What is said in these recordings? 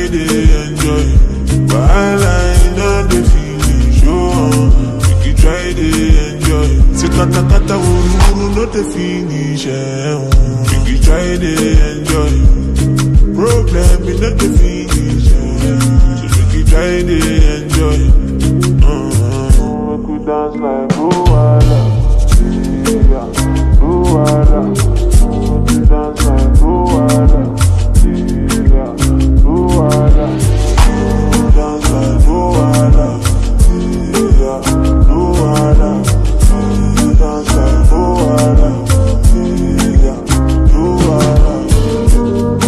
to enjoy. Wahala in all the feeling show on. Make you try to enjoy. Say kata kata wuru wuru no the finish. Eh, oh. Make you try to enjoy. Problem in not the finish. Eh. So make you try to enjoy. Uh-huh. Make we dance like Luwala. Yeah, Luwala. Make we dance like Luwala. Yeah, Luwala. Dance like Luwala. Yeah, Luwala. Dance like Luwala. Yeah, Luwala.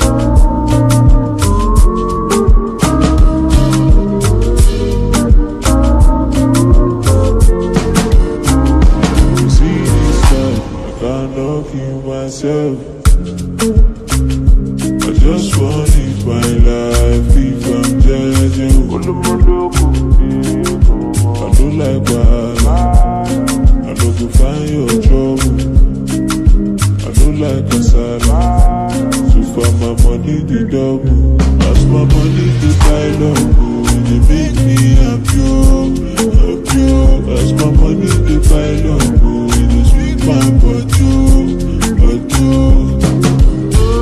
You see this time, I cannot kill myself. I just want live my life if I'm judging. I don't like bad. I don't go find your trouble. I don't like kasala. So far my money the double. As my money the pile up, oh, they make me happy, oh, happy. oh. As my money the pile up, oh, it dey sweet my body, oh, body. oh.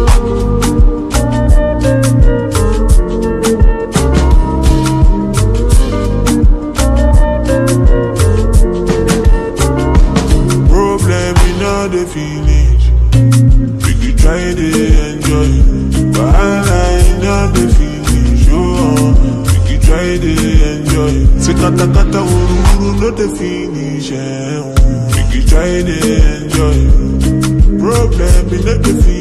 Problem in all the finish. We could try to enjoy. Wahala in all the finish. Oh, we could try to enjoy. Say kata kata wuru wuru no the finish. Eh, oh. We could try to enjoy. Problem in all the finish.